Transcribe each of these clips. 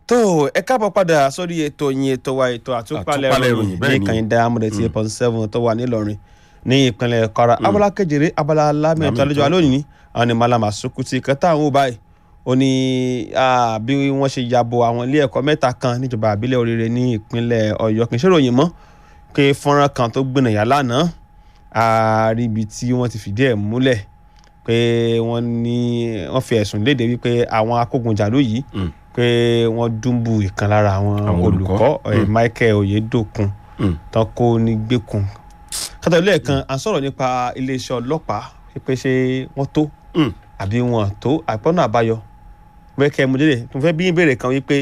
tó ẹ káàbọ̀ padà sórí ètò yín ètò wa ètò àtúpalẹ̀ Àtúpalẹ̀ ìròyìn ìròyìn, bẹ́ẹ̀ ní ni. kàyíndé amúdẹ̀tì eight point seven tó wà nílọrin ní ìpínlẹ̀ kwara abala kejìlé abala lámìẹ̀tọ́ Lámìẹ̀tọ́. àlejò alónìí àwọn ni malama sukuti kẹta àwọn ò báyìí ó ní ah, bí wọ́n ṣe yabo àwọn ilé ẹ̀kọ́ mẹ́ta kan níjọba àbílẹ̀ oríire ní ìpínlẹ̀ ọ̀yọ́ kì í ṣèròyìn mọ́ pé fọ́nrán kan tó gbìnàyà lánàá àríbi tí wọ́n ti fìdí ẹ̀ múlẹ̀ pé wọ́n ní wọ́n fi ẹ̀sùn léde wípé àwọn akógunjàlú yìí Mm. pé wọ́n dúnbù ìkan lára àwọn Àwọn olùkọ́. olùkọ́ eh, Mm. Michael Oyedokun Mm. tán kó ní gbẹ̀kùn kátà ilé ẹ̀kan à ń sọ̀rọ̀ nípa iléeṣẹ́ ọlọ́pàá pé ṣé wọ́n tó Mm. àbí wọn tó àpọ́nà àbáyọ bẹ́ẹ̀ kẹ́ ẹ mú délé mo fẹ́ bí ìbéèrè kan wípé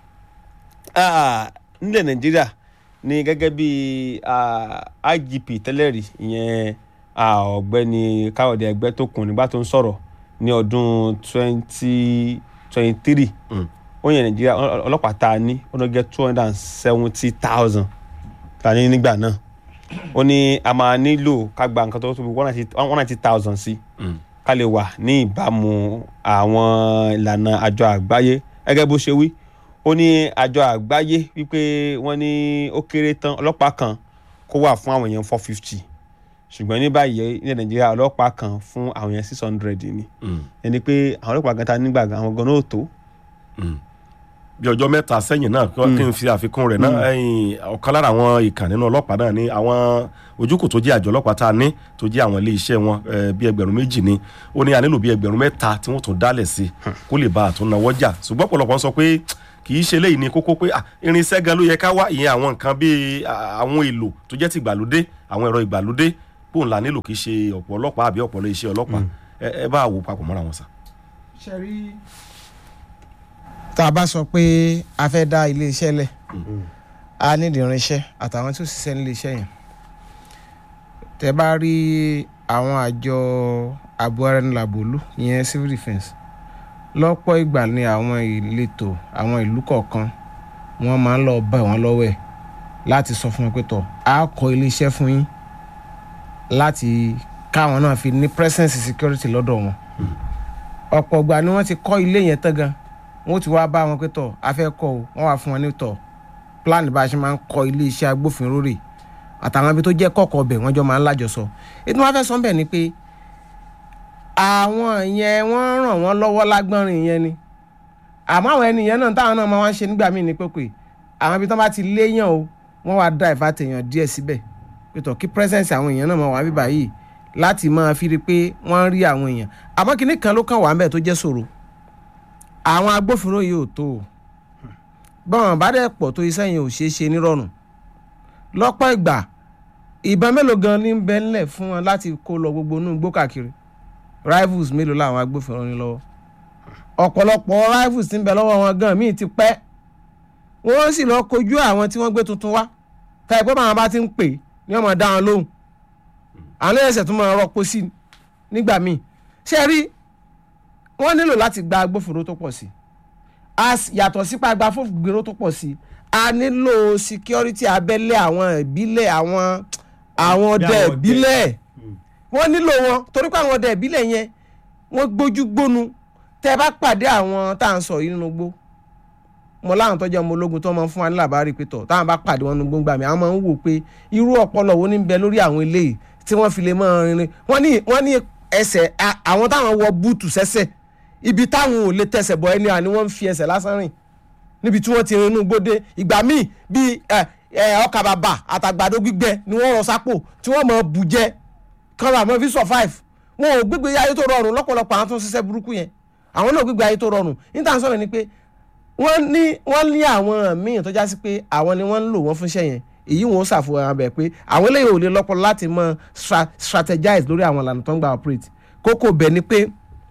ah, nílẹ̀ Nàìjíríà ní gẹ́gẹ́ bí ah, IGP tẹ́lẹ̀ rí ìyẹn ah, ọ̀gbẹ́ni Káyọ̀dé Ẹgbẹ́tókun nígbà tó ń sọ̀rọ̀ ní ọdún twenty twenty three Mm. ó yẹn Nàìjíríà ọ- ọlọ́pàá tá a ní ó lọ jẹ́ two hundred and seventy thousand tá a ní nígbà náà ó ní a máa nílò ká gba nǹkan tó tóbi one ninety thousand sí Mm. ká lè wà ní ìbámu àwọn ìlànà àjọ àgbáyé gẹ́gẹ́ bó ṣe wí ó ní àjọ àgbáyé wípé wọ́n ní ó kéré tán ọlọ́pàá kan kó wà fún àwọn èèyàn four fifty ṣùgbọ́n ní báyìí ní nàìjíríà ọlọ́pàá kan fún àwọn èèyàn six hundred ni Mm. ẹni pé àwọn ọlọ́pàá gan ta nígbà gan àwọn gan náà ò tó. Mm. bí ọjọ́ mẹ́ta sẹ́yìn náà kí kí n fi àfikún rẹ̀ náà ẹ̀yìn ọ̀kan lára àwọn ìkàn nínú ọlọ́pàá náà ní àwọn ojúkò tó jẹ́ àjọ ọlọ́pàá tá a ní tó jẹ́ àwọn ilé iṣẹ́ wọn eh, bí ẹgbẹ̀rún méjì ni ó ní a nílò bí ẹgbẹ̀rún mẹ́ta tí wọ́n tún dálẹ̀ sí kó lè ba àtúnáwọ́ jà ṣùgbọ́n ọ̀pọ̀lọpọ̀ ń sọ pé kì í ṣe léyìí ní kókó pé ah, irinṣẹ́ gan ló yẹ ká wá ìyẹn àwọn nǹkan bíi ah, àwọn èlò tó jẹ́ ti ìgbàlódé àwọn ẹ̀rọ ìgbàlódé bóun la nílò kì í ṣe ọ̀pọ̀ ọlọ́pàá àbí ọ̀pọ̀ iṣẹ́ ọlọ́pàá ẹ ẹ bá wò papọ̀ mọ́ra wọn sà. ṣe rí tá a bá sọ pé a fẹ́ dá iléeṣẹ́ lẹ̀ a nídìí irinṣẹ́ àtàwọn tí ó ṣiṣẹ́ nílé iṣẹ́ yẹn tẹ bá rí àwọn àjọ ààbò ara ẹni làbòlú ìyẹn civil defence lọ́pọ̀ ìgbà ni àwọn ìletò àwọn ìlú kọ̀ọ̀kan wọ́n máa ń lọ bá wọn lọ́wọ́ ẹ̀ láti sọ fún wọn pé tọ̀ a kọ́ iléeṣẹ́ fún yín láti káwọn náà fi ní presence security lọ́dọ̀ wọn ọ̀pọ̀ ìgbà ni wọ́n ti kọ́ ilé yẹn tán gan wọ́n ti wá bá wọn pé tọ̀ a fẹ́ kọ́ o wọ́n wá fún wọn ní tọ̀ plan bá a ṣe máa ń kọ́ ilé iṣẹ́ agbófinró rè àtàwọn ibi tó jẹ́ kọ̀ọ̀kan ọbẹ̀ wọ́n jọ máa ń lájọsọ ètò wọn fẹ́ sọ bẹ́ẹ̀ ni pé àwọn yẹn wọ́n ràn wọ́n lọ́wọ́ lágbọ́nrin yẹn ni àmọ́ àwọn ènìyàn náà táwọn náà máa wá ń ṣe nígbà míì ní pépè àwọn ibi tó bá ti léyàn o wọ́n wá dá ìfà tèèyàn díẹ̀ síbẹ̀ pé tọ̀ kí presence àwọn èèyàn náà máa wà bíbá yìí láti máa fi rí i pé wọ́n rí àwọn èèyàn àmọ́ kinní kan ló kàn wá ń bẹ̀ tó jẹ́ ṣòro àwọn agbófinró yìí ò tó o bọ́n bá dẹ̀ pọ̀ tó iṣẹ́ yẹn ò ṣeé ṣe nírọ̀rùn lọ́pọ̀ ìgbà ìbọn mélòó gan ní bẹ ńlẹ̀ fún wọn láti kó lọ gbogbo inú igbó káàkiri rivals mélòó làwọn agbófinró ní lọ́wọ́ ọ̀pọ̀lọpọ̀ rivals ti ń bẹ lọ́wọ́ wọn gan míì ti pẹ́ wọ́n sì lọ kojú àwọn tí wọ́n gbé tuntun wá táyà pé báwọn bá ti ń pè ní ọmọ dá wọn lóhùn àwọn ẹ̀sẹ̀ tó máa rọ́pò sí nígbà míì ṣé ẹ rí wọ́n nílò láti gba agbófinró tó pọ̀ sí a s- yàtọ̀ sípa gba agbófinró tó pọ̀ sí a nílò security abẹ́lé àwọn ìbílẹ̀ àwọn àwọn ọdẹ àwọn ọdẹ. ìbílẹ̀ wọ́n nílò wọn torí pé àwọn ọdẹ ìbílẹ̀ yẹn wọ́n gbójú gbónu tẹ́ ẹ bá pàdé àwọn tá à ń sọ yìí nínú gbó mo láwọn tó jẹ́ ọmọ ológun tó máa ń fún wa ní làbárí pé tọ̀ táwọn bá pàdé wọn nínú gbóngbà mi àwọn máa ń wò pé irú ọpọlọ wo ní bẹ lórí àwọn eléyìí tí wọ́n fi lè máa rinrin wọ́n ní wọ́n ní ẹsẹ̀ a- àwọn táwọn wọ búùtù sẹ́sẹ̀ ibi táwọn ò lè tẹsẹ̀ bọ̀ ẹni àní wọ́n ń fi ẹsẹ̀ lásán rìn níbi tí wọ́n ti rin inú gbódé ìgbà míì bíi ẹ, ẹ, ọkà bàbà àtàgbàdo gbígbẹ ni wọ́n rọ sápò tí wọ́n mọ̀ bù jẹ kọ́ra àmọ́ fi survive wọn ò gbégbé ayé tó rọrùn lọ́pọ̀lọpọ̀ àwọn tó ń ṣiṣẹ́ burúkú yẹn àwọn náà gbégbé ayé tó rọrùn níta sọ̀rọ̀ ni pé wọ́n ní wọ́n ní àwọn míì tó já sí pé àwọn ni wọ́n ń lò wọ́n fún iṣẹ́ yẹn èyí wọn ó ṣàfihàn abẹ pé àwọn eléyìí ò lè lọ́pọ̀ láti mọ stra- strategize lórí àwọn ìlànà tó ń gba operate kókó bẹ̀ ni pé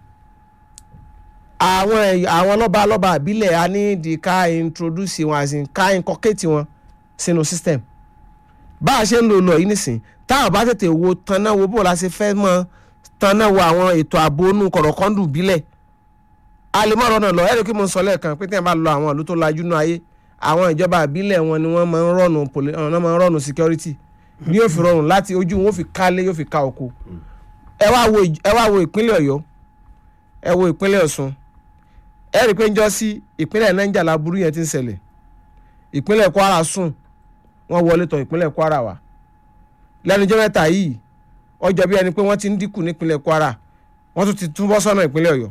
àwọn ẹ̀yà- àwọn lọ́ba lọ́ba àbílẹ̀ a ní di ká introduce wọn àti ká inculcate wọn sínú system bá a ṣe ń lò lọ yìí nísìn táwọn bá tètè wo tanná wo bó la ṣe fẹ́ mọ tanná wo àwọn ètò ààbò inú kọ̀rọ̀kọ́ndù bílẹ̀ a lè mọ̀ ọ̀rọ̀ náà lọ ẹ̀rọ kí mo sọ lẹ́ẹ̀kan pé tí wọ́n bá lọ àwọn ìlú tó lajú náà ayé àwọn ìjọba àbílẹ̀ wọn ni wọ́n máa ń rọ̀nù poli- ọ̀nà máa ń rọ̀nù security ní yóò fi rọrùn láti ojú wọn ó fi kálé yóò fi ká oko ẹ wá wo ìj- ẹ wá wo ìpínlẹ̀ ọ̀yọ́ ẹ wo ìpínlẹ̀ ọ̀ṣun ẹ rí i pé ń jọ sí ìpínlẹ̀ Niger laburú yẹn ti ń ṣẹlẹ̀ ìpínlẹ̀ Kwara sùn wọ́n wọlé tọ̀ ìpínlẹ̀ Kwara wá lẹ́nu jẹ́ mẹ́ta yìí ọjọ́ bí ẹni pé wọ́n ti ń dínkù nípínlẹ̀ Kwara wọ́n tún ti túbọ̀ sọ́nà ìpínlẹ̀ Ọ̀yọ́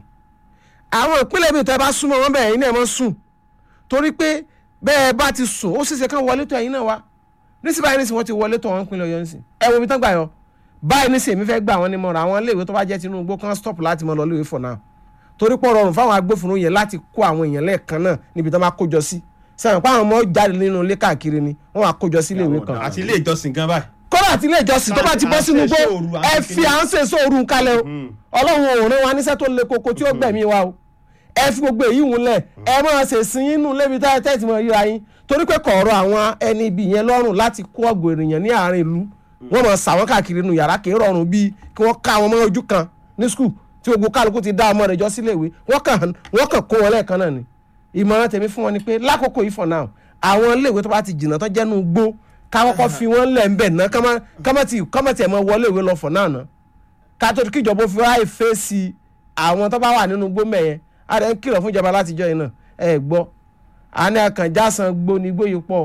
àwọn ìpínlẹ̀ bíi tẹ́ bá súnmọ́ wọn bẹ́ẹ̀ iná ẹ̀ mọ́ sùn torí pé bẹ́ẹ̀ bá ti sùn ó ṣeéṣe kán wọlé tọ̀ ẹ̀yin náà wá nísìnyí báyìí nísìnyí wọ́n ti wọlé tọ̀ wọn ìpínlẹ̀ Ọ̀yọ́ nísìnyí ẹ wo ibi tán gbà yọ báyìí nísìnyí èmi fẹ́ gbà wọ́n ní mọ́ra àwọn iléèwé tó bá jẹ́ Tinubu kan stop láti mọ́ lọ iléèwé for now torí pọ̀ rọrùn fáwọn agbófinró yẹn láti kó àwọn èèyàn lẹ́ẹ̀kan náà níbi tó máa kójọ sí sẹ́wọ̀n pé àwọn ọmọ jáde nínú ilé káàkiri ni wọ́n wá kójọ sí iléèwé kan àti ilé ìjọsìn gan báyìí. kọ́lá àti ilé ìjọsìn tó bá ti bọ́ sínú igbó ẹ fi à ń ṣe sóoru kalẹ̀ o ọlọ́run ò rán wa níṣẹ́ tó le koko tí ó gbẹ̀mí wa o ẹ fi gbogbo èyí wùn lẹ̀ ẹ máa ṣe sin inú lébi tá ẹ ti mọ ríra yín torí pé kọ̀ọ̀rọ̀ àwọn ẹni ibi yẹn lọ́rùn láti kó ọ̀gbọ̀n ènìyàn ní àárín ìlú wọ́n mọ̀ sàwọn káàkiri inú yàrá kì í rọrùn bíi kí wọ́n ká àwọn ọmọ ojú kan ní skul tí gbogbo kálukú ti dá ọmọ rẹ̀ jọ sílé ìwé wọ́n kàn wọ́n kàn kó wọn lẹ́ẹ̀kan náà ni ìmọ̀ràn tèmi fún wọn ni pé lákòókò yìí for now àwọn iléèwé tó bá ti jìnnà tó jẹ́nu gbó káwọ́kọ́ fi wọ́n lẹ̀ ń bẹ̀ ná kọ́mọ̀tì ẹ̀ mọ́ wọlé ìwé lọ for now ná kátó kíjọba fi ráì fèsì àwọn tó bá wà nínú gbó mẹ́yẹn a rẹ̀ ń kìlọ̀ fún ìjọba látijọ́ yìí náà ẹ gbọ́ àní àkànjásán gbó ni igbó yìí pọ̀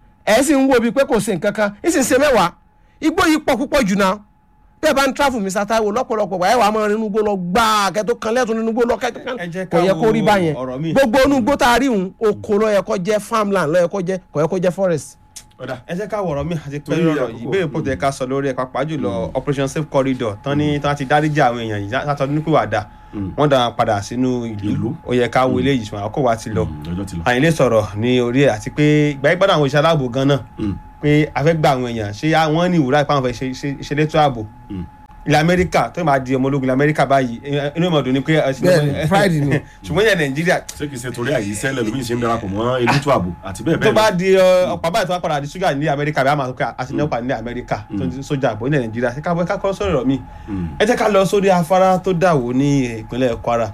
ẹ sì ń wo bíi pé kò sí nǹkan kan ń sì ṣe mẹ́wàá igbó yìí pọ̀ púpọ̀ jù náà bẹ́ẹ̀ bá ń tráfù mi sátáwò lọ́pọ̀lọpọ̀ ẹ̀ wà á máa rinú gbó lọ gbáà kẹ́tọ́ kan lẹ́tọ̀ nínú gbó lọ kẹ́tọ́ kan kò yẹ kó rí báyẹn gbogbo inú gbó tá a rí òun oko ló yẹ kó jẹ́ farmland ló yẹ kó jẹ́ kò yẹ kó jẹ́ forest. ẹ jẹ́ ká wọ̀rọ̀ mi àti pé ọ̀rọ̀ yìí ìbéèrè pọ̀ tó yẹ ká sọ lórí ẹ̀ pàápàá jùlọ operation safe corridor tán ní tán ti dáríjà àwọn èèyàn yìí látọ̀ nípò wàdà wọ́n dá padà sínú ìlú ó yẹ ká wo eléyìí ṣùgbọ́n àkókò wa ti lọ àyìn lè sọ̀rọ̀ ní orí ẹ̀ àti pé ìgbà ìgbàdàn àwọn iṣẹ́ aláàbò gan náà pé a fẹ́ gba àwọn èèyàn ṣé wọ́n ní ìwúrà ìpamọ́ fẹ́ ṣe létò ààbò ilẹ̀ amẹ́ríkà tó máa di ọmọ ológun ilẹ̀ amẹ́ríkà báyìí inú ìmọ̀dún ni pé bẹ́ẹ̀ni pride ni ṣùgbọ́n ilẹ̀ nàìjíríà ṣé kìí ṣe torí àyè sẹ́lẹ̀ lómi ṣe ń darapọ̀ mọ́ elétò ààbò àti bẹ́ẹ̀ tó bẹ́ẹ̀ bá di ọ̀pá báyìí tó bá padà di ṣúgà ní amẹ́ríkà bí a máa sọ pé àti ní ọ̀pá ní amẹ́ríkà tó ń sójà àbò ilẹ̀ nàìjíríà ṣé ká kọ́ sọ̀rọ̀ mi ẹ jẹ́ ká lọ sórí afárá tó dàwó ní ìpínlẹ̀ kwara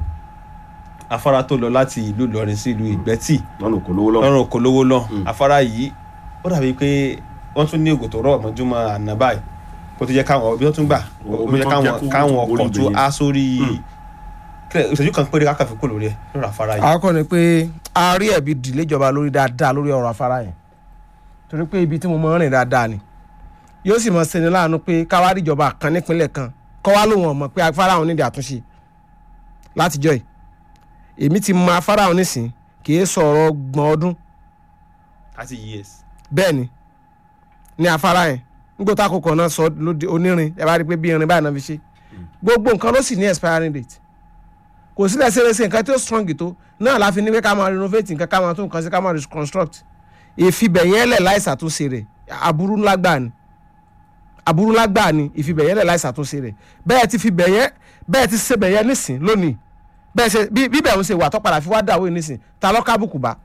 afárá tó lọ láti ìlú ìlọrin sí ìlú ìgbẹ́tì lọ́nà kò lówó lọ́wọ́ lọ́rùn òkòlówó lọ afárá yìí ó dàbí pé wọ́n tún ní ògò tó rọ̀ mọ́júmọ́ àná báyìí kó tó jẹ́ káwọn ọbí tó tún gbà ó Omi jẹ́ tó káwọn jẹ́ kó káwọn orí ọkọ̀ tó ibẹ̀ yẹn. á sórí kílẹ̀ ìṣẹ́jú kan péré kákà fi kó lórí ẹ̀ lórí afárá yìí. àkọ́kọ́ ni pé a rí ẹ̀bi dìlé ìjọba lórí dáadáa lórí ọ̀rọ̀ afárá yẹn torí pé ibi tí mo máa ń rìn dáadáa ni yóò sì máa ṣeni láàánú pé káwá rí ìjọba kan nípínlẹ̀ kan kọ́ wá lóun ọ̀mọ̀ pé afárá òun nídìí àtúnṣe látijọ́ yìí èmi ti mọ afárá òun nísìn kì í sọ̀rọ̀ gbọ̀n ọdún thirty years. bẹ́ẹ̀ ni ní afárá yẹn nígbà tá àkókò náà sọ lóde onírin ẹ bá rí i pé bí irin báyìí náà fi ṣe gbogbo nǹkan ló sì ní expiring date kò sílẹ̀ ṣeréṣe nǹkan tí ó strong tó náà la fi ní pé ká máa renovate nǹkan ká máa tún nǹkan sí ká máa reconstruct ìfibẹ̀yẹn lẹ̀ láì ṣàtúnṣe rẹ̀ aburú ńlá gbà ni aburú ńlá gbà ni ìfibẹ̀yẹn lẹ̀ láì ṣàtúnṣe rẹ̀ bẹ́ẹ̀ ti fibẹ̀yẹn bẹ́ẹ̀ ti ṣe bẹ̀yẹn nísìn lónìí bẹ́ẹ̀ ṣe bí bí bẹ́ẹ̀ ń ṣe wà tó padà fi wá dàwé nísìn ta lọ́ kábùkù bá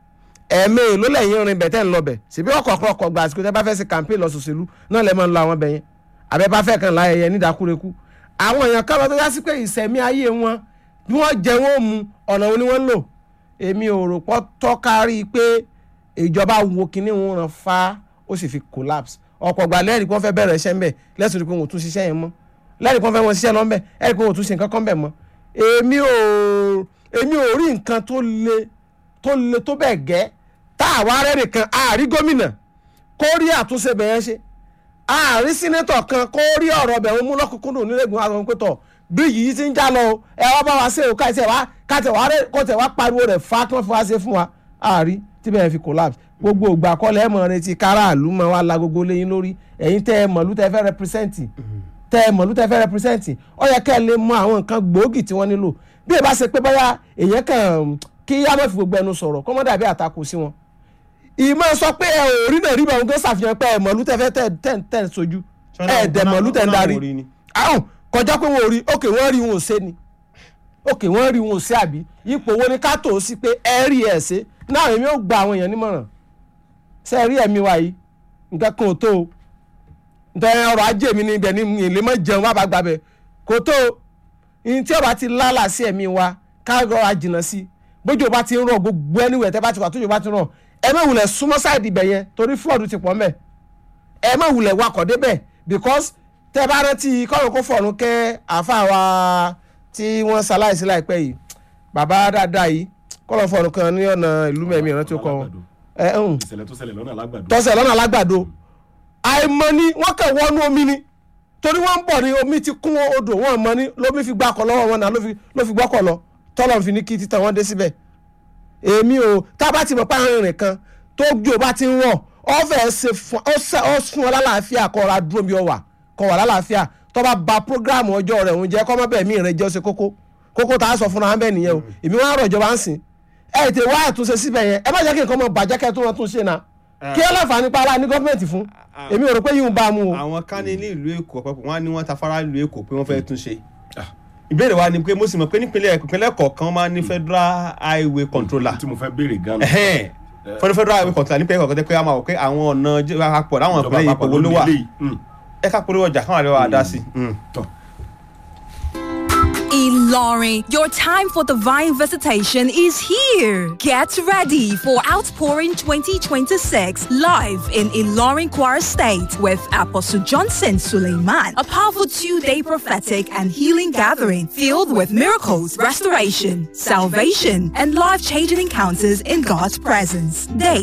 ẹ̀ẹ́mẹ́ ló lẹ́yìn rin bẹ̀tẹ̀ ń lọ bẹ̀ síbi ọkọ̀ ọkọ̀ gbà àsìkò tẹ́ bá fẹ́ ṣe campaign lọ sòṣèlú náà lẹ́ máa ń lọ àwọn bẹ̀yẹn àbẹ́ bá fẹ́ kàn láyẹyẹ nídàkúrekú àwọn èèyàn kan lọ tó yá sí pé ìsẹ̀mí ayé wọn bí wọ́n jẹ wọ́n mu ọ̀nà wo ni wọ́n ń lò èmi ò rò pọ́ tọ́kárí pé ìjọba wo kinní wọn ràn fa ó sì fi collapse ọ̀pọ̀ gbà lẹ́rìí pé wọ́n fẹ́ bẹ̀rẹ̀ iṣẹ́ ńbẹ̀ lẹ́sùn rí pé wọn ò tún ṣiṣẹ́ yẹn mọ́ lẹ́rìí pé wọ́n fẹ́ wọn ṣiṣẹ́ lọ́nbẹ̀ ẹ̀rìí pé wọn ò tún ṣe nǹkan kan bẹ̀ mọ́ èmi ò èmi ò rí nǹkan tó le tó le tó bẹ́ẹ̀ gẹ́ tá àwa rẹ̀ nìkan àárí gómìnà kó rí àtúnṣe bẹ̀yẹn ṣe àárín sínétọ̀ kan kó rí ọ̀rọ̀ bẹ̀ wọn mú lọ́kùnkúndùn nílẹ̀gbọ̀n àwọn pẹ̀tọ̀ bí yìí ti ń já lọ o ẹ wá bá wa ṣe o káìtẹ̀ wá káìtẹ̀ wá rẹ̀ kó tẹ̀ wá pariwo rẹ̀ fa kí wọ́n fi wá ṣe fún wa àárí tí bẹ́ẹ̀ fi collapse gbogbo ògbà kọ́lẹ̀ ẹ̀ mọ̀ retí káràlú máa wá la gbogbo lẹ́yìn lórí ẹ̀yin tẹ́ ẹ mọ̀lú tẹ́ fẹ́ represent tẹ́ ẹ mọ̀lú tẹ́ fẹ́ represent ó yẹ kẹ́ ẹ lè mọ àwọn nǹkan gbòógì tí wọ́n nílò bí ẹ bá ṣe pé báyà èèyàn kàn kí á má fi gbogbo ẹnu sọ̀rọ̀ kó mọ́ dàbí àtakò sí wọn ìmọ̀ sọ pé ẹ ò rí náà rí bàwọn gbé ṣàfihàn pé ẹ mọ̀lú tẹ́ fẹ́ tẹ́ tẹ́ tẹ́ sojú ẹ dẹ̀ mọ̀lú tẹ́ ń darí ahùn kọjá pé wọn ò rí òkè wọn rí wọn ò ṣe ni òkè wọn rí wọn ò ṣe àbí ipò wo ni ká tó o sí pé ẹ rí ẹ ṣe náà èmi ò gba àwọn èèyàn nímọ̀ràn ṣe ẹ rí ẹ̀mí wa yìí nǹkan kan ò tó o nítorí ọrọ̀ ajé mi ní ibẹ̀ ní ìlé mọ́ jẹun wá bá gba bẹ̀ kò tó o ní tí ọba ti lálà sí ẹ̀mí wa ká rọra jìnnà sí bójú ọba ti ń rọ gbogbo ẹniwẹ̀ tẹ́ bá ti wà tójú ọba ti rọ ẹ má wulẹ̀ súnmọ́ sáìdì ibẹ̀ yẹn torí flood ti pọ̀ mẹ́ ẹ má wulẹ̀ wakọ̀ débẹ̀ because tẹ́ bá rántí kọ́run kó fọ̀run kẹ́ àáfàá wa tí wọ́n ṣaláìsí láìpẹ́ yìí bàbá dáadáa yìí kọ́lọ̀ fọ̀rùn kan ní ọ̀nà ìlú mẹ́mí ìrántí ó kọ́ wọn ẹ ń ìṣẹ̀lẹ̀ tó ṣẹlẹ̀ lọ́nà alágbàdo. tọ́sẹ̀ lọ́nà alágbàdo àìmọ̀ ni wọ́n kàn wọnú omi ni torí wọ́n ń bọ̀ ní omi ti kún odò wọ́n mọ̀ ní lómi fi gbákọ̀ lọ́wọ́ wọn náà ló fi- ló fi gbọ́kọ̀ lọ tọ́lọ̀ fi ní kí títàn wọn dé síbẹ̀ èmi ò tá a bá ti mọ̀ pé àwọn ìrìn kan tó jò bá ti ń rọ̀ ọ̀fẹ́ ṣe fún ọ ṣe- ọ fún ọ lálàáfíà kọ́ ra dúró bí ọ wà kọ́ wà lálàáfíà tó bá ba prógráàmù ọjọ́ rẹ̀ òun jẹ́ kọ́ mọ́ bẹ́ẹ̀ mí rẹ̀ jẹ́ ó ṣe kókó kókó tá a sọ fúnra wọn bẹ́ẹ̀ nìyẹn o èmi wọn á rọ̀ ìjọba ń sìn ẹ tẹ wá àtúnṣe síbẹ̀ yẹn ẹ má jẹ́ kí nǹkan mọ̀ bàjẹ́ kẹ́ tó wọn tún ṣe náà kí ẹ láǹfààní pa ara ní gọ́ọ̀mẹ̀ntì fún èmi ò rò pé yìí ń bá a mú o. àwọn kan ní ìlú èkó ọ̀pọ̀pọ̀ wọn á ní wọ́n ta fara ìlú èkó pé wọ́n fẹ́ tún ṣe ìbéèrè wa ni pé mo sì mọ̀ pé nípínlẹ̀ ìpínlẹ̀ kọ̀ọ̀kan máa ń ní federal highway controller tí mo fẹ́ béèrè gan-an. Ẹhẹ́n. federal federal highway controller nípínlẹ̀ kọ̀ọ̀kan tẹ́ pé a máa wọ̀ pé àwọn ọ̀nà jẹ́ àpapọ̀ láwọn ìjọba ìpínlẹ̀ àpapọ̀ ìpòwò ló wà ní eléyìí. Mm. ẹ ká polówó ọjà káwọn àríwá dá sí i. Tọ́. Ilorin, your time for divine visitation is here. Get ready for Outpouring 2026 live in Ilorin Choir State with Apostle Johnson Suleiman. A powerful two-day prophetic and healing gathering filled with miracles, restoration, salvation, and life-changing encounters in God's presence. Date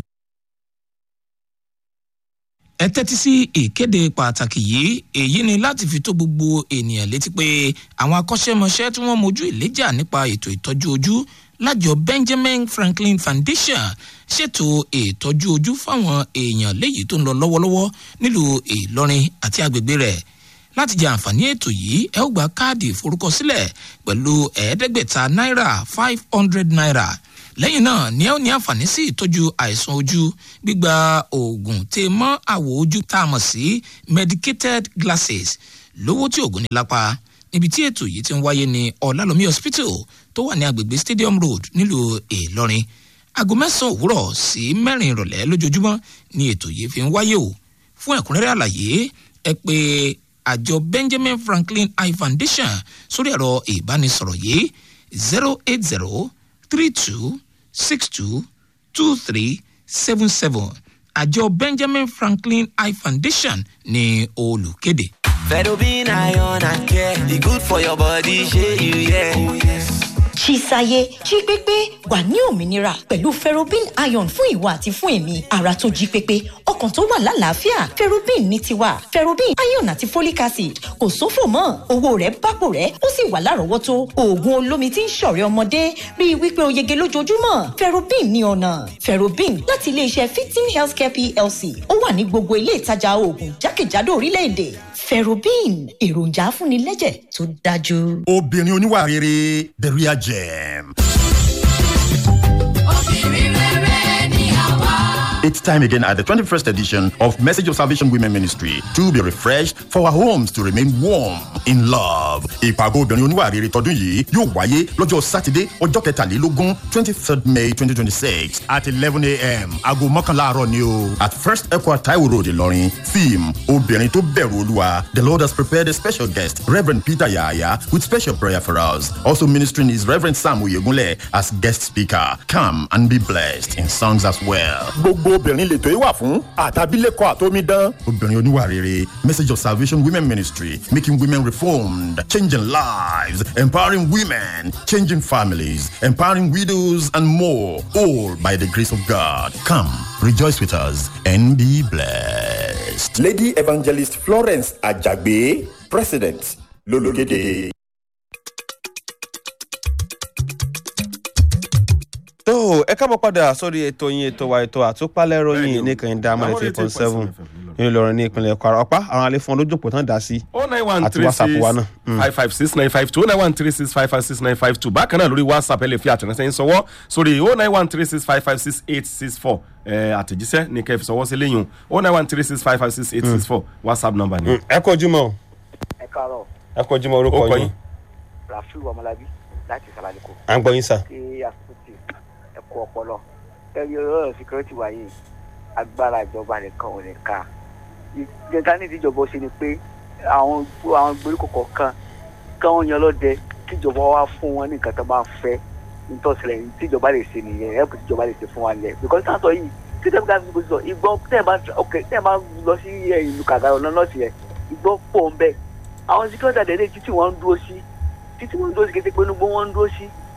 ẹ tẹ́tí sí ìkéde pàtàkì yìí èyí ni láti fi tó gbogbo ènìyàn létí pé àwọn akọ́ṣẹ́mọṣẹ́ tí wọ́n mojú ìléjà nípa ètò ìtọ́jú ojú lájọ benjamin franklin foundation ṣètò ìtọ́jú ojú fáwọn èèyàn léyìí tó ń lọ lọ́wọ́lọ́wọ́ nílùú ìlọrin àti agbègbè rẹ̀ láti jẹ àǹfààní ètò yìí ẹ ó gba káàdì ìforúkọsílẹ̀ pẹ̀lú ẹ̀ẹ́dẹ́gbẹ̀ta náírà five hundred naira lẹ́yìn náà ni ẹ ó ní àǹfààní sí ìtọ́jú àìsàn ojú gbígba oògùn tè mọ́ àwọ̀ ojú tá a mọ̀ sí medicated glasses lówó tí oògùn ní lápá níbi tí ètò yìí ti ń wáyé ní ọ̀làlómi hospital tó wà ní agbègbè stadium road nílùú ìlọrin aago mẹ́sàn-án òwúrọ̀ sí mẹ́rin ìrọ̀lẹ́ lójoojúmọ́ ni ètò yìí fi ń wáyé o fún ẹ̀kúnrẹ́rẹ́ àlàyé ẹ pé àjọ benjamin franklin eye foundation sórí ẹ̀rọ ìbánisọ̀rọ̀ yìí zero eight zero three two six two two three seven seven àjọ benjamin franklin eye foundation ní olùkéde. Fedobin iron and care, e good for your body, shey you yeah. Chisaye jí pépé wà ní òmìnira pẹ̀lú ferrobin iron fún ìwà àti fún èmi ara tó jí pépé ọkàn tó wà lálàáfíà ferrobin ní tiwa ferrobin iron àti folic acid kò sófò mọ́ owó rẹ̀ bápò rẹ̀ ó sì wà lárọ̀ọ́wọ́tó oògùn olómi tí ń ṣọ̀rẹ́ ọmọdé rí i wípé o yege lójoojúmọ́ ferrobin ní ọ̀nà ferrobin láti iléeṣẹ́ fifteen healthcare plc ó wà ní gbogbo ilé ìtajà oògùn jákèjádò orílẹ̀-èdè ferrobin èròjà afúnilẹ́jẹ̀ tó dájú. obìnrin oníwà rere the real gem. It's time again at the 21st edition of Message of Salvation Women Ministry to be refreshed for our homes to remain warm in love. Ìpàgọ́ obìnrin oníwà rere tọdún yìí yóò wáyé lọ́jọ́ Sátidé ọjọ́ kẹtàlélógún twenty third May twenty twenty six at eleven a.m. aago mọ́kànlá àárọ̀ ni o. At First Equa Taiwo Road Ìlọrin theme obìnrin tó bẹ̀rù olúwa the Lord has prepared a special guest Reverend Peter Yahaya with special prayer for us. Also ministering is Reverend Sam Oyegunle as guest speaker. Come and be blessed in songs as well. gbogbo obìnrin lètò yìí wà fún àtàbílẹ̀kọ àtómídán. obìnrin oníwà rere message of salvation women ministry making women reformed changing lives empowering women changing families empowering widows and more all by the grace of god come rejoice with us and be blessed. lady evangelist florence ajagbe president lológede. tó ẹ kábọ̀ padà sórí ètò yín ètò wa ètò àtúpalẹ̀ ròyìn ní kẹ́hìndé amọ̀lẹ̀ three point seven ní Ìlọrin ní ìpínlẹ̀ Kwara ọ̀pá àwọn alẹ́ fún olójúpọ̀ tán dá sí oh nine one àti three WhatsApp six wa náà. five five six nine five two oh nine one three six five five six nine five two bákan náà lórí whatsapp ẹ lè fi àtẹ̀ránṣẹ́ yín sọwọ́ sórí oh nine one three six five five six eight six four àtẹ̀jíṣẹ́ ní kẹ́ fi sọwọ́ sí lẹ́yìn oh nine one three six five five six eight six four whatsapp number ni. ẹ kú ojúmọ́ o ẹ káàárọ̀ ẹ kú ojúmọ́ ó orúkọ kọ yín yín. rafiu ọmọlábí láti sàlàyékò à ń gbọ́ yín sà. kí àsopọ̀tì ẹ̀kọ́ ọpọlọ ẹ̀rí ọ̀rọ̀ síkírẹ́tì wáyé agbára ìjọba nìkan ò ní ká ìjọba ní ìdíjọba ṣe ni pé àwọn àwọn gbèríko kọ̀ọ̀kan káwọn yan lọ́dẹ kíjọba wá fún wọn ní nǹkan tó bá fẹ́ nítòsílẹ̀ ní tíjọba lè ṣe nìyẹn ẹ̀kú tíjọba lè ṣe fún wa lẹ̀ because táwọn sọ yìí tí tẹ́lifí káfíńsì kò sọ ìgbọ́n tẹ́ẹ̀ bá ok tẹ́ẹ̀ bá lọ sí ìlú kàkà ọ̀nà nọ́ọ̀sì yẹn ìgbọ́n pọ̀ ń bẹ́ẹ̀ àwọn síkírẹ́tì àdéhùn títí wọ́n ń dúró sí títí wọ́n ń dúró sí kété pé inú gbó wọ́n ń dúró sí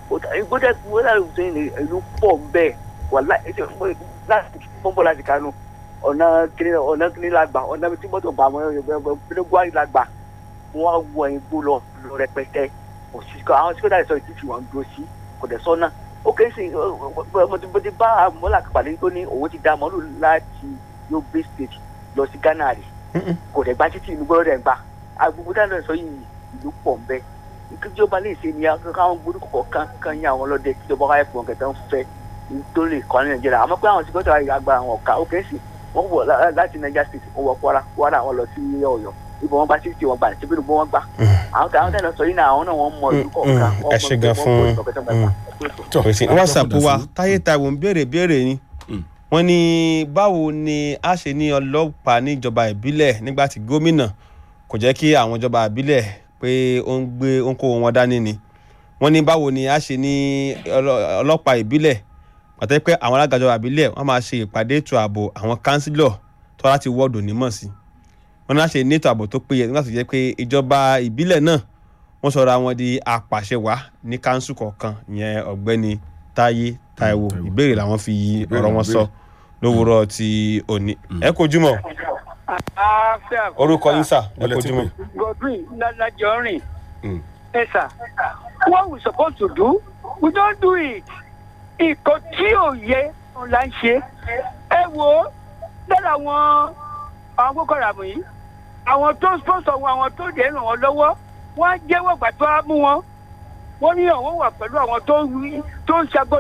gbọ́dọ̀ gbọ́dọ̀ tó yìí ìlú pọ̀ bẹ́ẹ̀ wà láti pọ́npọ́ láti kánú ọ̀nà kìnìún ọ̀nà kìnìún la gbà ọ̀nà tí mọ́tò bá wọn pínlẹ́gbọ́n la gbà wọ́n wọ igbó lọ lọ rẹpẹtẹ òsìkò àwọn tí kò dáa sọ ìtìtì wọn dúró sí kò dẹ̀ sọ́nà ó kẹ́ sí mo ti bá mọ́là pàdé tó ní òun ti da mọ́lù láti Yobe state lọ sí Ghana rè kò dẹ̀ gba títì inú gbọ́dọ̀ dẹ̀ gbà agbègbè dáná sọ yìí ìlú pọ̀ ń bẹ́ ìjọba lè ṣe ni káwọn gbórúkọ kọ̀ọ̀kan kan yín àwọn ọlọ́dẹ kíjọba wáyé fún ọ̀gẹ̀dẹ̀ ń fẹ́ tó lè kọ́ ní Nàìjíríà àmọ́ pé àwọn tí gbọ́dọ̀ àgbà àwọn ọ̀ka ó kẹ́ sí wọ́n wọ̀ láti Niger state wọ́n wọ Kwara Kwara wọn lọ sí Ọ̀yọ́ ibò wọn bá títì wọn gbà síbi ìbò wọn gbà àwọn táwọn tẹ̀lé sọ yìí náà àwọn náà wọ́n mọ ìlú kọ̀ọ̀kan ẹ ṣe gan fún pèsè whatsapp wa táyé taiwo ń béèrè béèrè ni wọ́n ní báwo ni a ṣe ní ọlọ́pàá níjọba ìbílẹ̀ nígbà tí gómìnà kò jẹ́ kí àwọn ìjọba ìbílẹ̀ pé ó ń gbé ó ń kó wọn dání ni wọ́n ní báwo ni a ṣe ní ọlọ́pàá ìbílẹ̀ pàtẹ́ pé àwọn alága ìjọba ìbílẹ̀ wọ́n máa ṣe ìpàdé ètò ààbò àwọn kánsílọ̀ tó láti wọ́ọ̀dù nímọ̀ sí wọ́n ní a ṣe ní ètò ààbò tó péye nígbà tó jẹ́ pé ìjọba ìbílẹ̀ náà wọ́n sọra wọn di apàṣẹwàá ní kánsù kọ̀ọ̀kan ìyẹn ọ̀gbẹ́ni táyé táíwò ìbéèrè làwọn fi ọ̀rọ̀ wọn sọ lówùúrọ̀ ti òní ẹ kojúmọ́ orúkọ yín sà ẹ kojúmọ́. godwin lajọrin ẹ sà what we suppose to do we don do it ìkọ tí ò yẹ la ń ṣe ẹ wo lára àwọn àwọn Boko Haram yìí àwọn tó sponsor wọn àwọn tó dẹ̀ ràn wọ́n lọ́wọ́ wọ́n á jẹ́wọ́ gbà tó á mú wọn wọ́n ní àwọn wà pẹ̀lú àwọn tó ń ṣàgbọ́